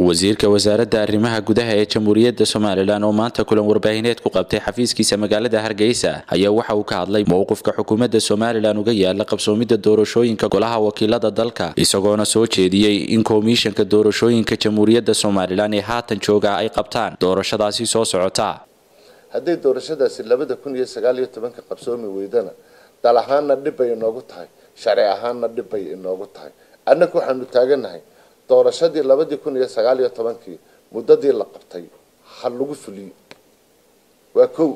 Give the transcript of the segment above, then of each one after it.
wasiirka wasaaradda arrimaha gudaha ee jamhuuriyadda somalilan oo maanta kulan warbaahineed ku qabtay xafiiskiisa magaalada hargeysa ayaa waxa uu ka hadlay mowqifka xukuumadda somalilan uga yaala qabsoomidda doorashooyinka golaha wakiilada dalka isagoona soo jeediyey in komishanka doorashooyinka jamhuuriyadda somalilan ee haatan jooga ay qabtaan doorashadaasi soo socota hadday doorashadaasi labada kun iyo sagaal iyo tobanka qabsoomi weydana dal ahaanna dhibbay inoogu tahay sharci ahaanna dhibbay inoogu tahay annaga waxaanu taaganahay doorashadii labadii kun iyo sagaal iyo tobankii muddadii la qabtay ha lagu fuliyo waa kow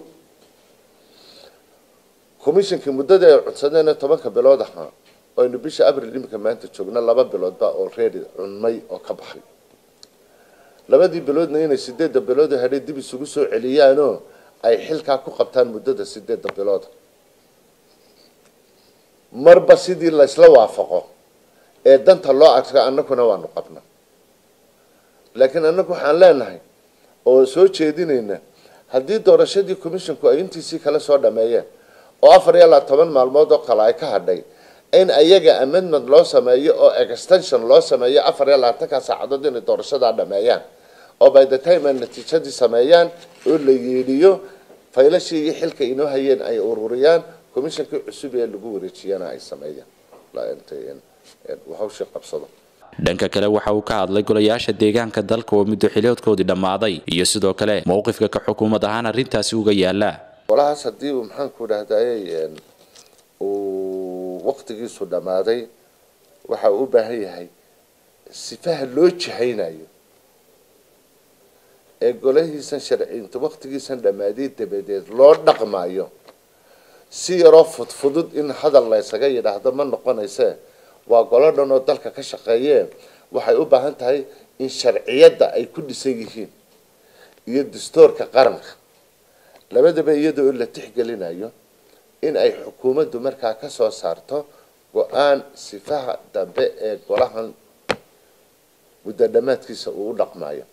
commishonkii muddadii ay codsadeen tobanka bilood ahaa aynu bisha abril imika maanta joogna laba biloodba already cunmay oo ka baxay labadii biloodna inay sideedda bilood hadhay dib isugu soo celiyaanoo ay xilkaa ku qabtaan muddada sideedda bilooda marba sidii laysla waafaqo ee danta loo adka annaguna waanu qabna laakiin annagu waxaan leenahay oo soo jeedinayna haddii doorashadii commissionku ay intiisii kale soo dhameeyeen oo afar iyo labaatoban maalmood oo kale ay ka hadhay in ayaga amendment loo sameeyo oo extension loo sameeyo afar iyo labaatanka saacadood inay doorashadaa dhameeyaan oo by the time ay natiijadii sameeyaan oo la yeedhiyo faylashii iyo xilka inoo hayeen ay ururiyaan commissionkii cusub ee lagu wareejiyana ay sameeyaan hawshii qabsado dhanka kale waxa uu ka hadlay golayaasha deegaanka dalka oo muddo xileedkoodii dhammaaday iyo sidoo kale mowqifka ka xukuumad ahaan arrintaasi uga yaala golahaas haddii uu maxaanku dhahdaye uu waqtigiisu dhammaaday waxa uu u baahan yahay sifaha loo jihaynayo ee golahiisan sharciinta waqtigiisan dhammaadiy dabadeed loo dhaqmayo si yaroo fudfudud in hadal laysaga yidhaahdo ma noqonayse waa golo dhan oo dalka ka shaqeeye waxay u baahan tahay in sharciyadda ay ku dhisan yihiin iyo dastuurka qaranka labadaba iyada oo la tixgelinayo in ay xukuumaddu markaa ka soo saarto go-aan sifaha dambe ee golahan muddo dhammaadkiisa uu u dhaqmayo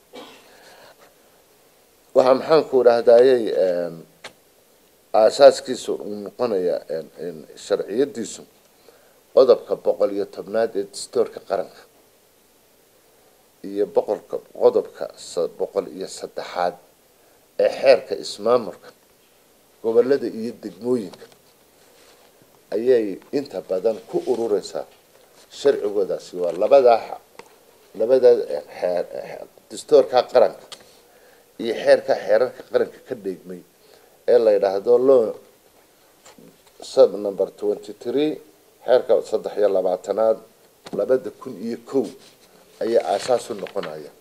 waxaa maxaanku dhahdayey aasaaskiisu uu noqonaya sharciyadiisu qodobka boqol iyo tobnaad ee dastuurka qaranka iyo boqolka qodobka boqol iyo saddexaad ee xeerka ismaamulka gobolada iyo degmooyinka ayay inta badan ku urureysaa sharcigoodaasi waa labadaa labadaa xeer dastuurka qaranka iyo xeerka xeerarka qaranka ka dheegmay ee la yidhaahdo law sub number twenty three xeerka saddex iyo labaatanaad labada kun iyo kow ayaa aasaas u noqonaya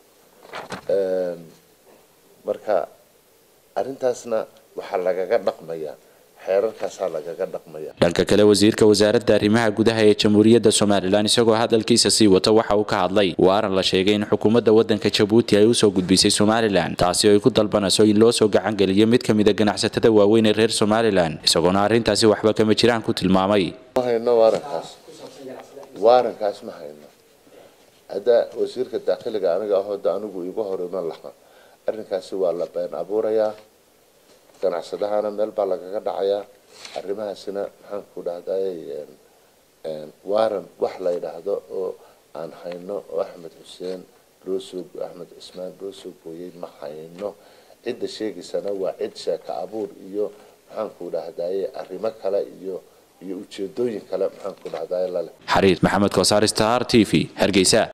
marka arrintaasna waxaa lagaga dhaqmaya xeerarkaasaa lagaga dhaqmaya dhanka kale wasiirka wasaaradda arrimaha gudaha ee jamhuuriyadda somalilan isagoo hadalkiisa sii wata waxa uu ka hadlay waaran la sheegay in xukuumadda waddanka jabuuti ay usoo gudbisay somalilan taasi oo ay ku dalbanayso in loo soo gacangeliyo mid ka mida ganacsatada waaweyn ee reer somalilan isagoona arrintaasi waxba kama jiraan ku tilmaamay ma hayno waarankaas waarankaas ma hayno hadda wasiirka daakiliga aniga ahooda anigu igu hor iman lahaa arrinkaasi waa la been abuurayaa ganacsadahana meel baa lagaga dhacayaa arrimahaasina maxaan ku dhahday waaran wax la yidhaahdo oo aan hayno oo axmed xuseen loo soo axmed cismaan loo soo gooyey ma hayno cidda sheegaysana waa cid sheeka abuur iyo maxaan ku dhahdaye arrimo kale iyo iyo ujeedooyin kale maxaan ku dhahdaye lale xariir maxamed koosaar star t v hargeysa